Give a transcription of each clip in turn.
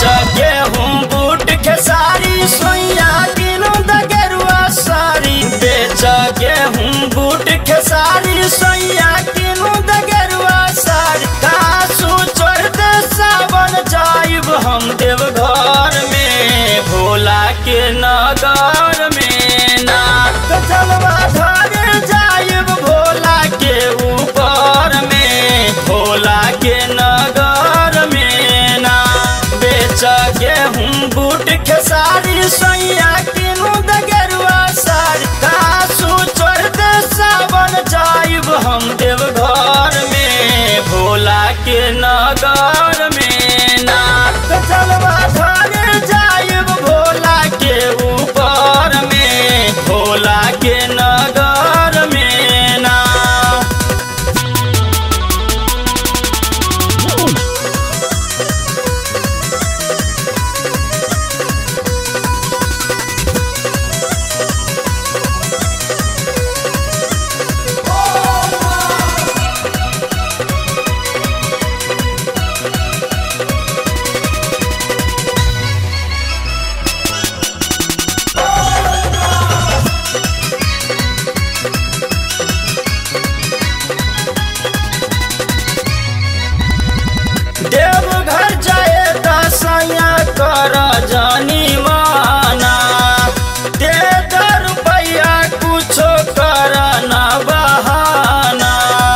गेहूं बूट खेसारी सोइया किनो द गेरुआ सारी बेच गेहूं बूट खेसारी सोइया किनो द गेरुआ सारी कासू चढ़ दे सावन जाइब हम देव घर में भोला के नगर में नाक जलवा धरे जाइब भोला के ऊपर में भोला के नगर में ना बेच गेहूं बूट खेसारी सोइया किनु द गेरुआ सारी कासू चढ़ दे सावन जाइब हम देव घर में भोला के नगर में नाक जलवा धरे जाइब भोला के ऊपर में भोला के नगर में ना देवघर जाए दसैया कर जानी माना दे दो रुपया कुछो कर न बहाना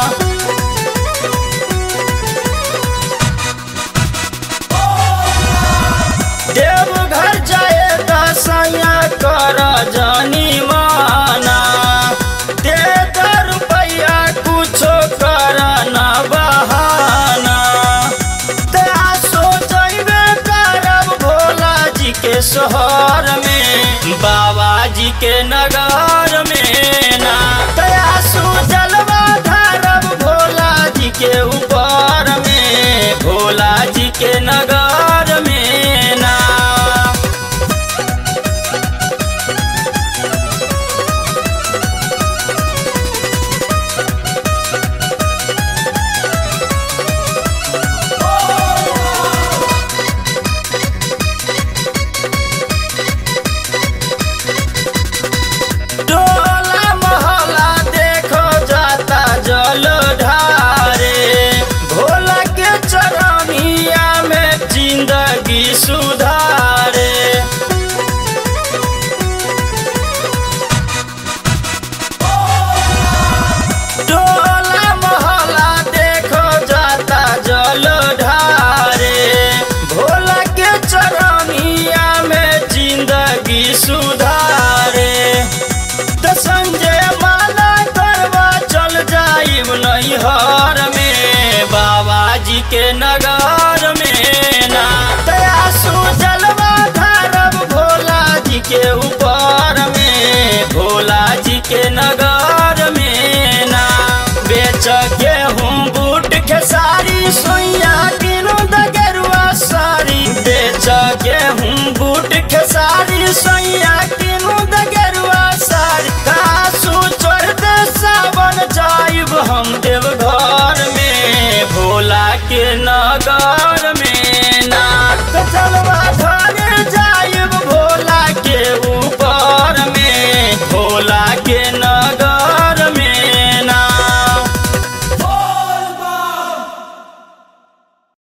देवघर जाए दसैया कर जानी माना दे दो रुपया कुछो कर न बहाना तया सो जइबे करब भोला जी के शहर में बाबा जी के नगर में ना तया सो जलवा धरब भोला जी के ऊपर में भोला जी के नगर में ना टोला मोहल्ला देखो जाता जल ढारे भोला के चरनिया में जिंदगी सुधारे टोला मोहल्ला देखो जाता जल ढारे भोला के चरनिया में जिंदगी सुधारे तो संजय माला करवा चल जाइब नैहर में बाबा जी के नगर में ना तया जलवा धरब भोला जी के ऊपर में भोला जी के नगर में ना बेच गेहूं बूट खेसारी सोइया किनो द गेरुआ सारी बेच गेहूं बूट खेसारी सोइया किनो द गेरुआ सारी कासू चढ़ दे सावन जाइब हम देव